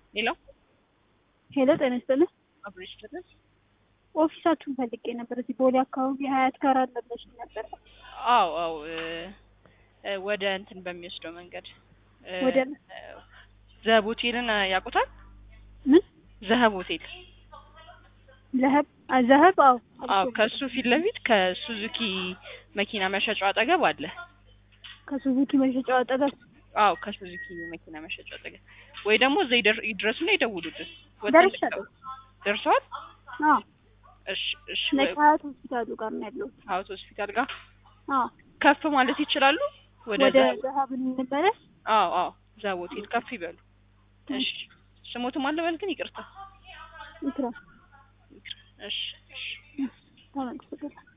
ሌላው ሄሎ ጤና ይስጥልኝ። አብሬሽ ተደስ ኦፊሳችሁን ፈልጌ ነበር። እዚህ ቦሌ አካባቢ ሀያት ጋር አለ ብለሽ ነበር። አዎ አዎ እ እ ወደ እንትን በሚወስደው መንገድ እ ወደ ዘህብ ሆቴልን ያውቁታል? ምን ዘህብ ሆቴል ለህብ ዘህብ? አዎ አዎ ከሱ ፊት ለፊት ከሱዙኪ መኪና መሸጫው አጠገብ አለ። ከሱዙኪ መሸጫው አጠገብ አዎ ከሱዙኪ መኪና መሸጫው አጠገብ ወይ ደግሞ እዛ ይደር- ይድረሱና ይደውሉልን። ወጥተን ደርሻለሁ። ደርሰዋል? አዎ እሺ እሺ ነጭ ሀያት ሆስፒታሉ ጋር ነው ያለሁት። ሀውት ሆስፒታል ጋር አዎ ከፍ ማለት ይችላሉ። ወደ ወደ ዘህብ ዘሀብ እንመለስ። አዎ አዎ ዘህብ ሆቴል ከፍ ይበሉ። እሺ ስሞትም አለ በል ግን ይቅርታ። ይትራ እሺ እሺ ተመልሶ